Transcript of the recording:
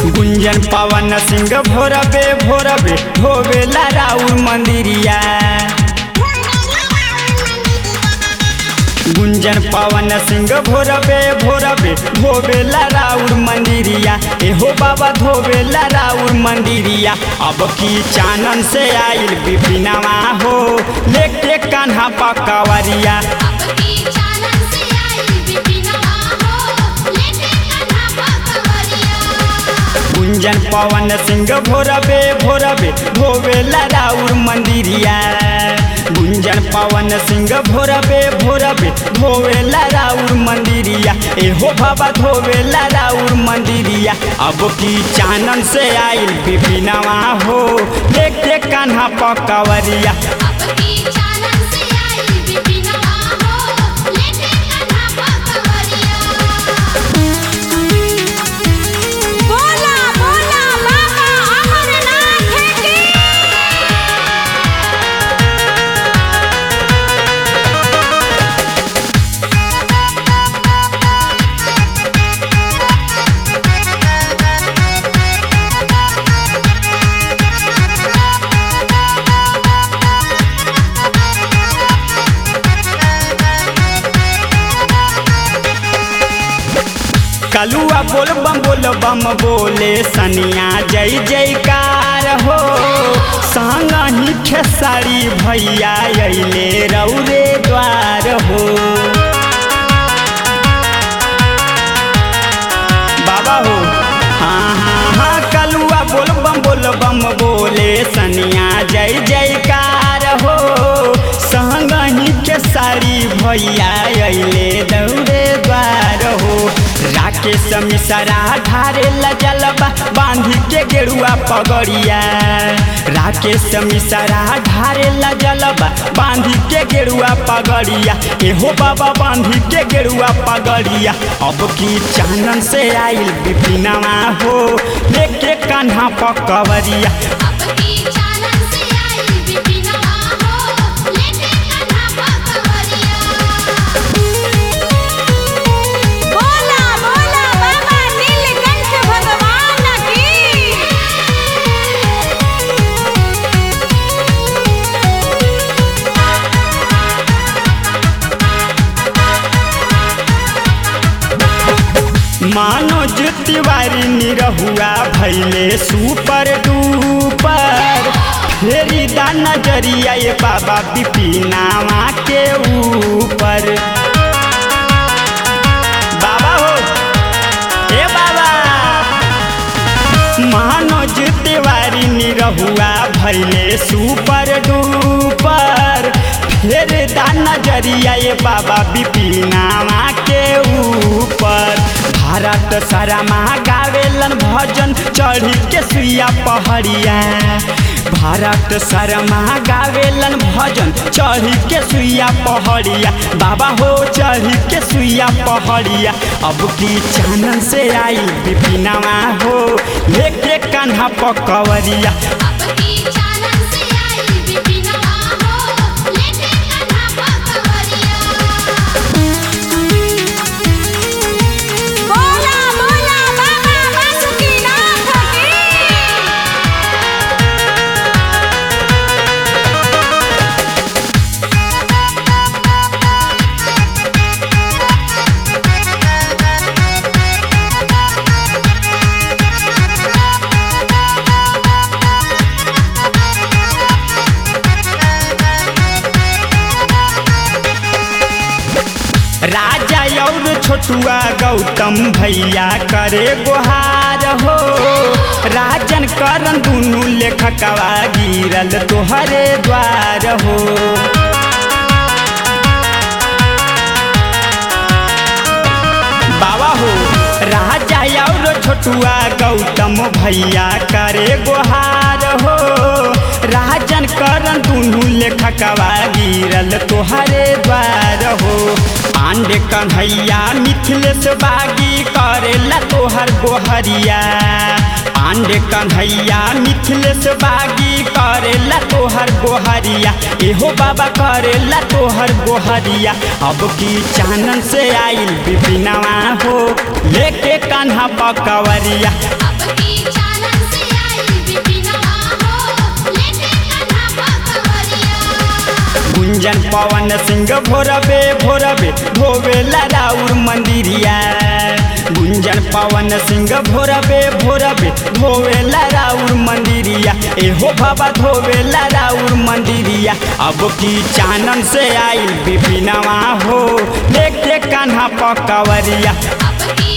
गुंजन पवन सिंह भोरबे भोरबे धोबेला राउर मंदिरिया गुंजन पवन सिंह भोरबे भोरबे धोबेला राउर मंदिरिया एहो बाबा धोबेला राउर मंदिरिया अब की चानन से आइल बिपिनवा हो लेके कान्हा पकवरिया अब की चानन से आई बिपिनवा हो लेके कन्हा पकवरिया गुंजन पवन सिंह भोरबे भोरबे धोबेला राउर मंदिरिया गुंजन पवन सिंह भोरबे भोरबे धोबेला राउर मंदिरिया एहो बाबा धोबेला राउर मंदिरिया अब की चानन से आइल बिपिनवा हो लेके कान्हा पकवरिया अब की चानन से आई बिपिनवा हो लेके कन्हा पकवरिया बोला बोला बाबा अमरनाथ की कलुआ बोल बम बोल बम बोले सनिया जय जयकार हो संग ही खेसारी भैया अइले रौरे द्वार हो बाबा हो हाँ हाँ हाँ कलुआ बोल बम बोल बम बोले सनिया जय जयकार हो संग ही खेसारी भैया अइले दौरे द्वार हो राकेश मिसरा ढारे लजलबा बांधी के गेरुआ पगड़िया राकेश मिसरा ढारे लजलबा बांधी के गेरुआ पगड़िया एहो बाबा बांधी के गेरुआ पगड़िया अब की चानन से आइल बिपिनवा हो लेके कान्हा पकवरिया अब की चानन से आई बिपिनवा हो लेके कन्हा पकवरिया बोला बोला बाबा नीलकंठ भगवान की मनोज तिवारी निरहुआ भैले सुपर डुपर फेरी दा नजरिया ये बाबा बिपिनावा के ऊपर बाबा हो ए बाबा मनोज तिवारी निरहुआ भैले सुपर डुपर फेर दा नजरिया ये बाबा बिपिनावा के ऊपर भारत सरमा गावेलन भजन चढ़ी के सुइया पहड़िया भारत शर्मा गावेलन भजन चढ़ी के सुइया पहड़िया बाबा हो चढ़ी के सुइया पहड़िया अब की चानन से आई बिपिनवा हो लेके कान्हा पकवरिया अब की चानन से आई बिपिनवा हो लेके कन्हा पकवरिया बोला बोला बाबा बासुकीनाथ की राजा और छोटुआ गौतम भैया करे गुहार हो राजन करन दुनू लेखकवा गिरल तोहरे द्वार हो बाबा हो राजा और छोटुआ गौतम भैया करे गुहार हो राजन करन दुनू लेखकवा गिरल तोहरे द्वार हो पांडे कन्हैया मिथिलेश बागी करेला तोहर गोहरिया पांडे कन्हैया मिथिलेश बागी करेला तोहर गोहरिया एहो बाबा करेला तोहर गोहरिया अब की चानन से आइल बिपिनवा हो लेके कान्हा पकवरिया अब की गुंजन पवन सिंह भोरबे भोरबे धोवेला राउर मंदिरिया गुंजन पवन सिंह भोरबे भोरबे धोवेला राउर मंदिरिया एहो बाबा धोवेला राउर मंदिरिया अब की चानन से आई बिपिनवा हो देख के कान्हा पकवरिया अब की